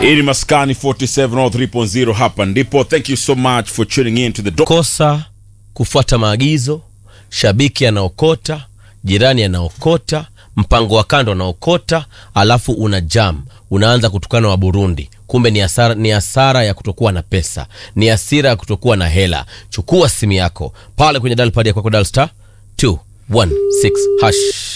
Hii ni Maskani 47 or 3.0 hapa ndipo. Thank you so much for tuning in to the do- kosa kufuata maagizo, shabiki anaokota, jirani anaokota, mpango wa kando anaokota, alafu una jam, unaanza kutukana wa Burundi. Kumbe ni hasara, ni hasara ya kutokuwa na pesa, ni hasira ya kutokuwa na hela. Chukua simu yako pale kwenye dial pad ya kwako, dial star 216 hash.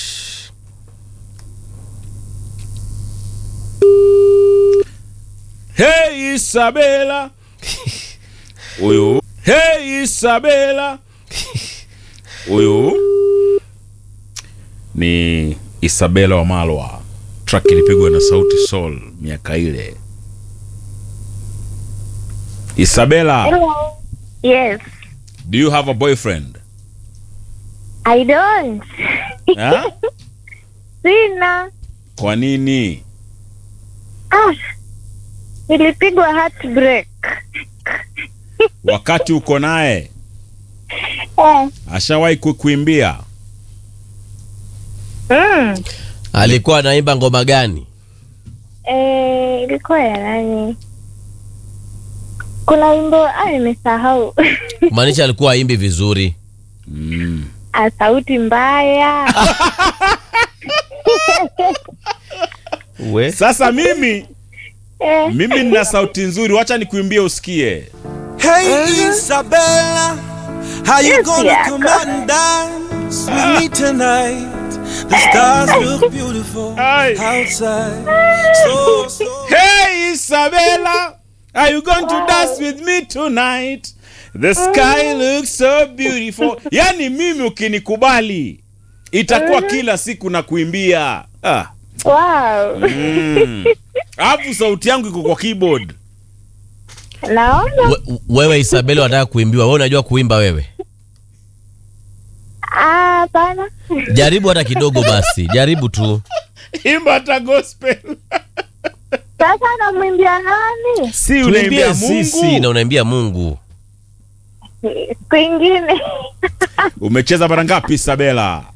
Hey Isabela. Huyu. Hey Isabela. Huyu ni Isabela wa Malwa. Track ilipigwa na Sauti Sol miaka ile. Isabela, Hello. Yes. do you have a boyfriend? I don't. Ha? Sina. Kwa nini? Ah. Nilipigwa heartbreak. Wakati uko naye Eh. ashawahi kukuimbia? Mm. Alikuwa anaimba ngoma gani? Eh, ilikuwa ya nani? Kuna wimbo ah, nimesahau. Kumaanisha alikuwa aimbi vizuri. Mm. ah, sauti mbaya. We. Sasa mimi eh. mimi nina sauti nzuri, wacha nikuimbie usikie. Hey Isabella, how you Yes, gonna yeah. come out and dance with me tonight? The stars look beautiful Aye. outside. So, so. Hey Isabella, are you going to dance with me tonight? The sky looks so beautiful. Yani mimi ukinikubali itakuwa kila siku na kuimbia. Ah. Wow. Mm. Alafu sauti yangu iko kwa keyboard. Naona. We, wewe Isabeli unataka kuimbiwa, wewe unajua kuimba wewe? Ah, hapana. Jaribu hata kidogo basi, jaribu tu. Imba hata gospel. Sasa namwimbia nani? Si Tuimbie unaimbia sisi Mungu. na unaimbia Mungu. Siku ingine. Umecheza mara ngapi Isabella?